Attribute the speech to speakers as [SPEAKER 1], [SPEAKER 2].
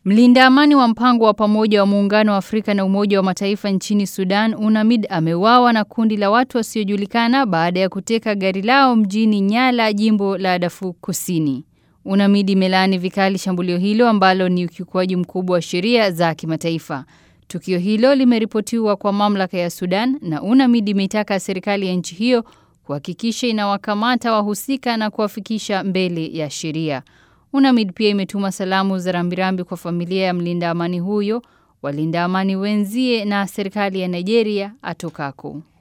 [SPEAKER 1] Mlinda amani wa mpango wa pamoja wa muungano wa Afrika na Umoja wa Mataifa nchini Sudan, UNAMID, ameuawa na kundi la watu wasiojulikana baada ya kuteka gari lao mjini Nyala, jimbo la Darfur Kusini. UNAMID imelaani vikali shambulio hilo ambalo ni ukiukwaji mkubwa wa sheria za kimataifa. Tukio hilo limeripotiwa kwa mamlaka ya Sudan na UNAMID imeitaka serikali ya nchi hiyo kuhakikisha inawakamata wahusika na kuwafikisha mbele ya sheria. UNAMID pia imetuma salamu za rambirambi kwa familia ya mlinda amani huyo, walinda amani wenzie na serikali ya Nigeria atokako.